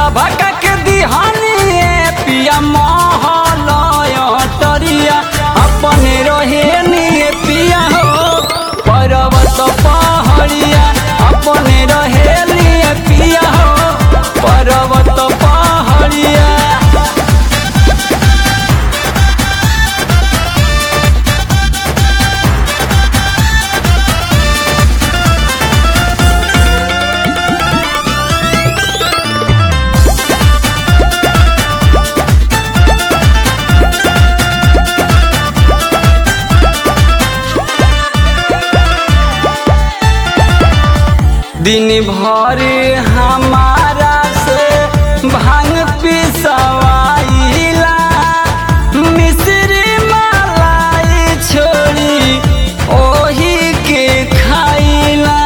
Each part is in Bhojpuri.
सभा के दिहानी पिया महलय टरिया अपने रहे निये पिया हो पर्वत पहाड़िया अपने रहे निये पिया हो पर्वत पहाड़िया दिन भर हमारा से भांग पिसवाइला मिश्री मलाई छोड़ी ओही के खाइला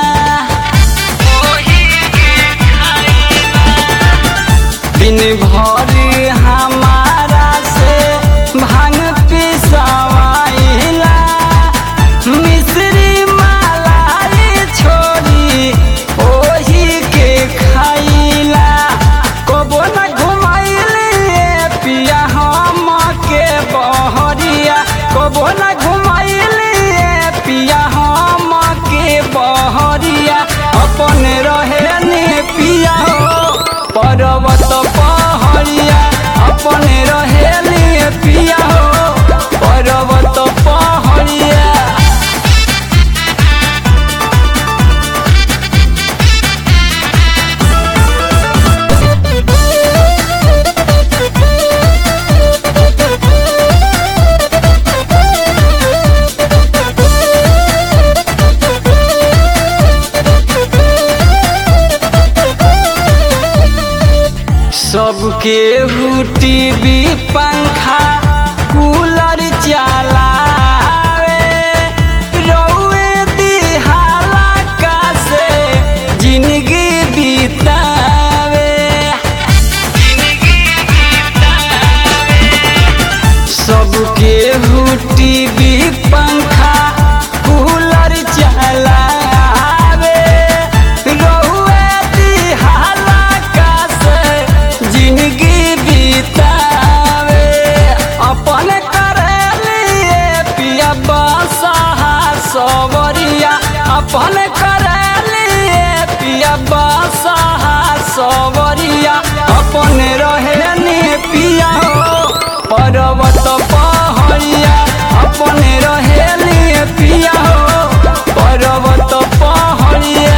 दिन भर हमारा से भांग पिसवाइला मिश्री मलाई छोड़ी ओही के खाइला कबो न घुमाइली पिया हम के बहरिया कबो न घुमाइली पिया हम के बहरिया अपन रहे ने पिया हो पर्वत पहाड़िया अपन रहे ने पिया हो पर्वत पहाड़िया सबके टीवी पंखा कूलर चलावे रउए दिहाला का से जिंदगी बितावे सबके टीवी पंखा कूलर चलावे रउए दिहाला का से जिंदगी बितावे अपन करे लिए पिया बसहा सवरिया अपन करे लिए पिया बसहा सवरिया अपन रहे ने पिया हो पर्वत पहाड़िया अपन रहे ने पिया हो पर्वत पहाड़िया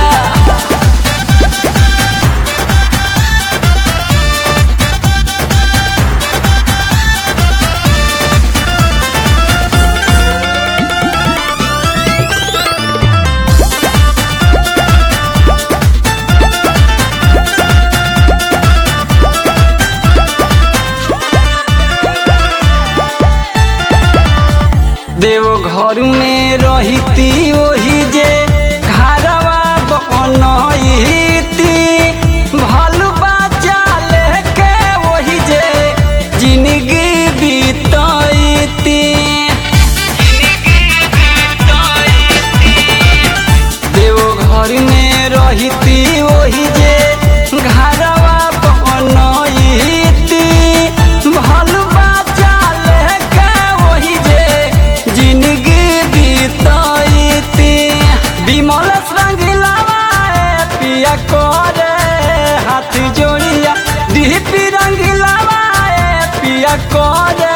देव घर में रहती ओही जे घरवा बनती भलुआ चाले के ओही जे जिंदगी बीतती देव घर में रहती ओही जे घरवा बनती भलुआ चाले के ओही जे जिंदगी बीतती विमल रंगीलावा पिया करे हाथ जोड़िया डीपी रंगीलावा पिया करे